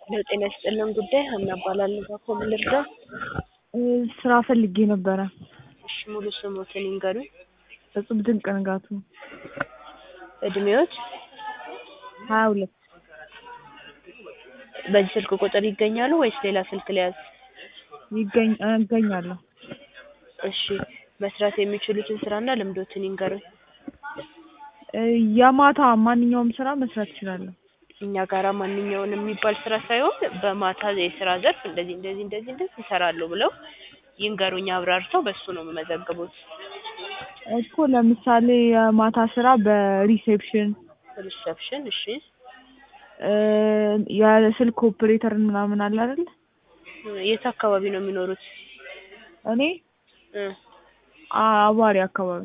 ለጤና ይስጥልን ጉዳይ ሀና እባላለሁ። እባክዎ ምን ልርዳው? ስራ ፈልጌ ነበረ። እሺ ሙሉ ስሞትን ይንገሩኝ? እጹብ ድንቅ ንጋቱ። እድሜዎት? ሀያ ሁለት በዚህ ስልክ ቁጥር ይገኛሉ ወይስ ሌላ ስልክ ልያዝ? ይገኝ እገኛለሁ። እሺ መስራት የሚችሉትን ስራና ልምዶትን ይንገሩኝ? የማታ ማንኛውም ስራ መስራት እችላለሁ። እኛ ጋራ ማንኛውንም የሚባል ስራ ሳይሆን በማታ የስራ ዘርፍ እንደዚህ እንደዚህ እንደዚህ እንደዚህ እሰራለሁ ብለው ይንገሩኝ አብራርተው በሱ ነው የምመዘግቦት። እኮ ለምሳሌ የማታ ስራ በሪሴፕሽን ሪሰፕሽን እሺ የስልክ ኦፕሬተር ምናምን አለ አይደል? የት አካባቢ ነው የሚኖሩት? እኔ እ አዋሪ አካባቢ።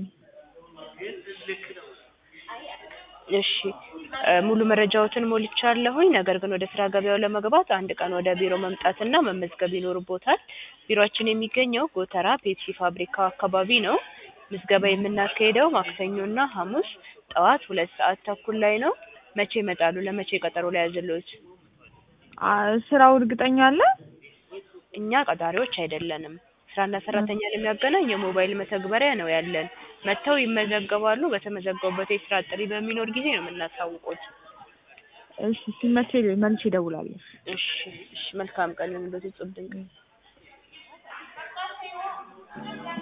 እሺ ሙሉ መረጃዎትን ሞልቻለሁኝ። ነገር ግን ወደ ስራ ገበያው ለመግባት አንድ ቀን ወደ ቢሮ መምጣትና መመዝገብ ይኖርቦታል። ቢሮአችን የሚገኘው ጎተራ ፔፕሲ ፋብሪካው አካባቢ ነው። ምዝገባ የምናካሂደው ማክሰኞና ሐሙስ ጠዋት ሁለት ሰዓት ተኩል ላይ ነው። መቼ ይመጣሉ? ለመቼ ቀጠሮ ልያዝልዎት? ስራው እርግጠኛ አለ? እኛ ቀጣሪዎች አይደለንም። ስራና ሰራተኛን የሚያገናኝ የሞባይል መተግበሪያ ነው ያለን። መጥተው ይመዘገባሉ። በተመዘገቡበት የስራ ጥሪ በሚኖር ጊዜ ነው የምናሳውቅዎት። እሺ ሲመቼ መልሼ እደውላለሁ። እሺ እሺ መልካም ቀን ይሁንልዎት እጹብ ድንቅ